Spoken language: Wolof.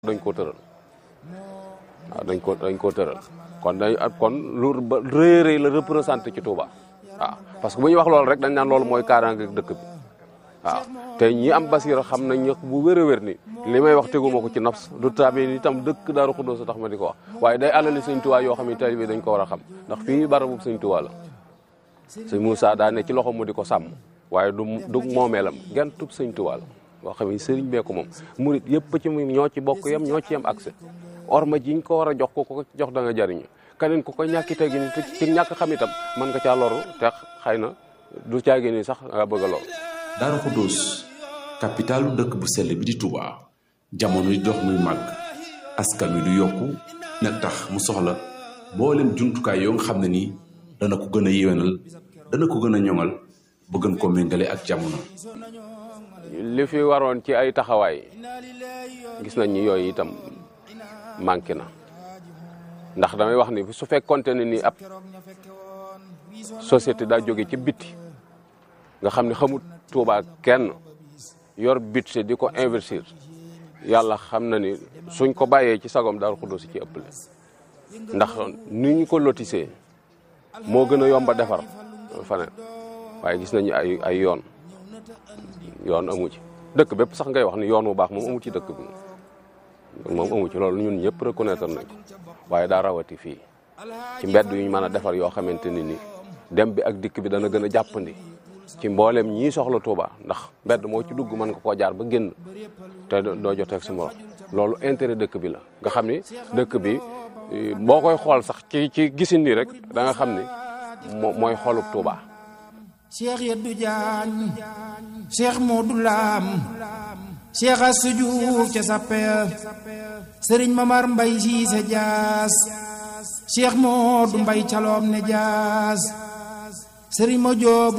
dañ koo tëral waaw dañ ko dañ koo tëral kon dañ kon lu ba rëy rëy la représenté ci Touba waaw parce que bu ñuy wax loolu rek dañ naan loolu mooy kaaraange dëkk bi waaw te ñi am basira xam nañ ñëpp bu wér a wér ni li may wax teguma ko ci nafs du tabi itam dëkk Daaru Xudoos tax ma di ko wax waaye day alali sëñ Touba yoo xam ne taalibe dañ ko war a xam ndax fii barabu sëñ Touba la sëñ Moussa daa ne ci loxo mu di ko sàmm waaye du du moomeelam genn tub sëñ Touba la boo xam ne sëriñ bee ko moom murit yëpp ci mu ñoo ci bokk yem ñoo ci yem accès orma jiñ ko war a jox ko ko jox da nga jariñu keneen ku ko ñàkki tegi ni ci ñàkk xam itam mën nga caa loru te xëy na du caagi ni sax nga bëgg a loru Daaru Xudoos capitalu dëkk bu sell bi di Touba jamono di dox muy màgg askan wi du yokku nag tax mu soxla mboolem jumtukaay yoo nga xam ne nii dana ko gën a yéwénal dana ko gën a ñoŋal ba gën ko méngale ak jamono li fi waroon ci ay taxawaay gis nañ ni yooyu itam manqué na ndax damay wax ni su fekkonte ne ni ab société daa jóge ci bitti nga xam ne xamut Touba kenn yor budget di ko investir yàlla xam na ni suñ ko bàyyee ci sagom Daaru Xudoos ci ëppale ndax ni ñu ko lotisee moo gën a yomba defar faneen waaye gis nañu ay ay yoon yoon amu ci dëkk bépp sax ngay wax ni yoon bu baax moom amu ci dëkk bi moom amu ci loolu ñun ñëpp reconnaître nañ ko waaye daa rawati fii ci mbedd yu ñu mën a defar yoo xamante ni ni dem bi ak dikk bi dana gën a jàppandi ci mboolem ñii soxla Touba ndax mbedd moo ci dugg mën nga koo jaar ba génn te doo joteeg sa morom loolu intérêt dëkk bi la nga xam ni dëkk bi boo koy xool sax ci ci gisin nii rek da nga xam ni mooy xolub Touba. cheikh Yeddu Jaañ cheikh Modou Lam cheikh Assou Diouf ca Sappea sëriñ Mamar Mbay Siise Jaas cheikh Modou Mbay Caloom ne Jaas sëriñ ma joobu